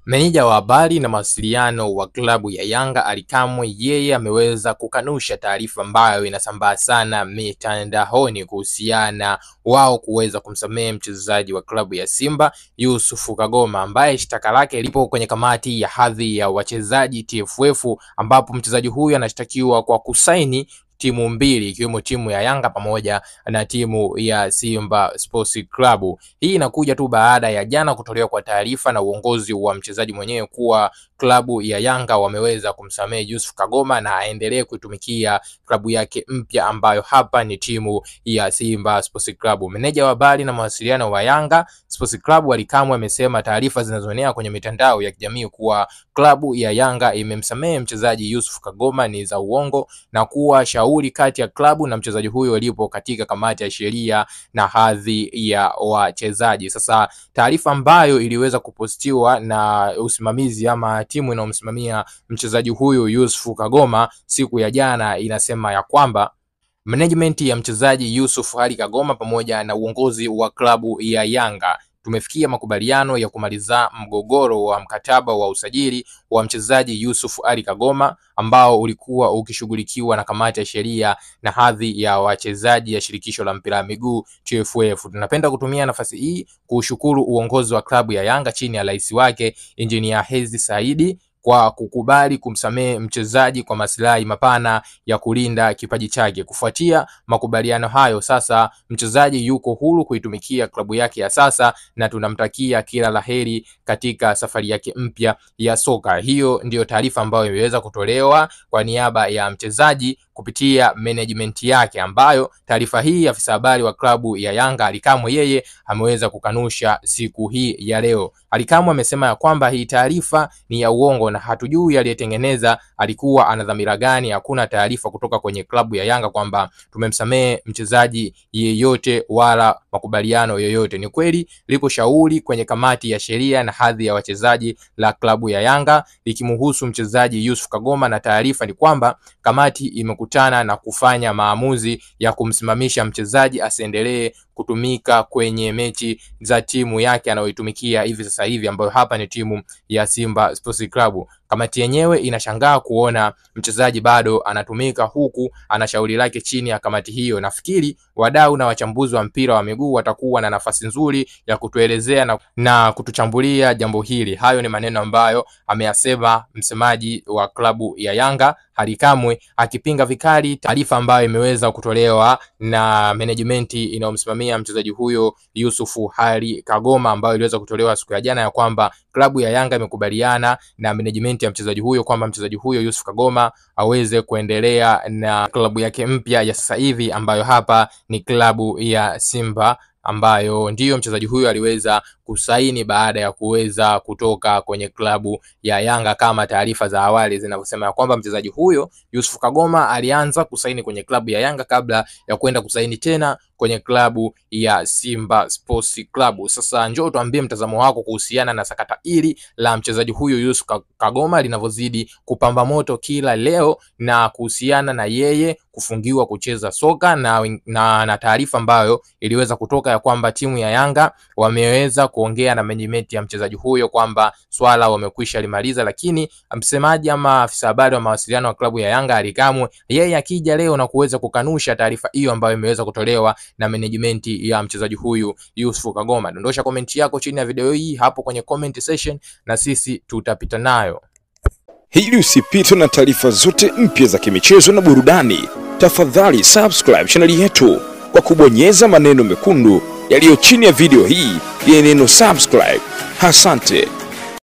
Meneja wa habari na mawasiliano wa klabu ya Yanga Ally Kamwe yeye ameweza kukanusha taarifa ambayo inasambaa sana mitandaoni kuhusiana wao kuweza kumsamehe mchezaji wa klabu ya Simba Yusuf Kagoma ambaye shtaka lake lipo kwenye kamati ya hadhi ya wachezaji TFF, ambapo mchezaji huyu anashtakiwa kwa kusaini timu mbili ikiwemo timu ya Yanga pamoja na timu ya Simba Sports Club. Hii inakuja tu baada ya jana kutolewa kwa taarifa na uongozi wa mchezaji mwenyewe kuwa klabu ya Yanga wameweza kumsamehe Yusuf Kagoma na aendelee kuitumikia klabu yake mpya ambayo hapa ni timu ya Simba Sports Club. Meneja wa habari na mawasiliano wa Yanga Sports Club Ally Kamwe amesema taarifa zinazoenea kwenye mitandao ya kijamii kuwa klabu ya Yanga imemsamehe mchezaji Yusuf Kagoma ni za uongo na kuwa shauri kati ya klabu na mchezaji huyo lipo katika kamati ya sheria na hadhi ya wachezaji. Sasa taarifa ambayo iliweza kupostiwa na usimamizi ama timu inayomsimamia mchezaji huyu Yusuf Kagoma siku ya jana inasema ya kwamba management ya mchezaji Yusuf Ali Kagoma pamoja na uongozi wa klabu ya Yanga tumefikia makubaliano ya kumaliza mgogoro wa mkataba wa usajili wa mchezaji Yusuf Ali Kagoma ambao ulikuwa ukishughulikiwa na kamati ya sheria na hadhi ya wachezaji ya shirikisho la mpira wa miguu TFF. Tunapenda kutumia nafasi hii kuushukuru uongozi wa klabu ya Yanga chini ya rais wake Engineer Hersi Saidi kwa kukubali kumsamehe mchezaji kwa maslahi mapana ya kulinda kipaji chake. Kufuatia makubaliano hayo, sasa mchezaji yuko huru kuitumikia klabu yake ya sasa na tunamtakia kila laheri katika safari yake mpya ya soka. Hiyo ndiyo taarifa ambayo imeweza kutolewa kwa niaba ya mchezaji kupitia management yake, ambayo taarifa hii afisa habari wa klabu ya Yanga Ally Kamwe yeye ameweza kukanusha siku hii ya leo. Ally Kamwe amesema ya kwamba hii taarifa ni ya uongo na hatujui aliyetengeneza alikuwa ana dhamira gani. Hakuna taarifa kutoka kwenye klabu ya Yanga kwamba tumemsamehe mchezaji yeyote wala makubaliano yoyote. Ni kweli lipo shauri kwenye kamati ya sheria na hadhi ya wachezaji la klabu ya Yanga likimhusu mchezaji Yusuf Kagoma, na taarifa ni kwamba kamati imekutana na kufanya maamuzi ya kumsimamisha mchezaji asiendelee kutumika kwenye mechi za timu yake anayoitumikia hivi sasa hivi ambayo hapa ni timu ya Simba Sports Club. Kamati yenyewe inashangaa kuona mchezaji bado anatumika huku ana shauri lake chini ya kamati hiyo. Nafikiri wadau na wachambuzi wa mpira wa miguu watakuwa na nafasi nzuri ya kutuelezea na, na kutuchambulia jambo hili. Hayo ni maneno ambayo ameyasema msemaji wa klabu ya Yanga Ally Kamwe akipinga vikali taarifa ambayo imeweza kutolewa na management inayomsimamia mchezaji huyo Yusuf Ali Kagoma ambayo iliweza kutolewa siku ya jana ya kwamba klabu ya Yanga imekubaliana na management ya mchezaji huyo kwamba mchezaji huyo Yusuf Kagoma aweze kuendelea na klabu yake mpya ya sasa hivi ambayo hapa ni klabu ya Simba ambayo ndiyo mchezaji huyo aliweza kusaini baada ya kuweza kutoka kwenye klabu ya Yanga kama taarifa za awali zinavyosema ya kwamba mchezaji huyo Yusuf Kagoma alianza kusaini kwenye klabu ya Yanga kabla ya kwenda kusaini tena kwenye klabu ya Simba Sports Club. Sasa njoo tuambie mtazamo wako kuhusiana na sakata hili la mchezaji huyo Yusuf Kagoma linavyozidi kupamba moto kila leo na kuhusiana na yeye kufungiwa kucheza soka na, na, na taarifa ambayo iliweza kutoka ya kwamba timu ya Yanga wameweza kuongea na management ya mchezaji huyo kwamba swala wamekwisha limaliza, lakini msemaji ama afisa habari wa mawasiliano wa klabu ya Yanga Ally Kamwe yeye akija leo na kuweza kukanusha taarifa hiyo ambayo imeweza kutolewa na management ya mchezaji huyu Yusuf Kagoma. Dondosha komenti yako chini ya video hii hapo kwenye comment section na sisi tutapita nayo. Ili usipitwe na taarifa zote mpya za kimichezo na burudani, tafadhali subscribe chaneli yetu kwa kubonyeza maneno mekundu yaliyo chini ya video hii yenye neno subscribe. Asante.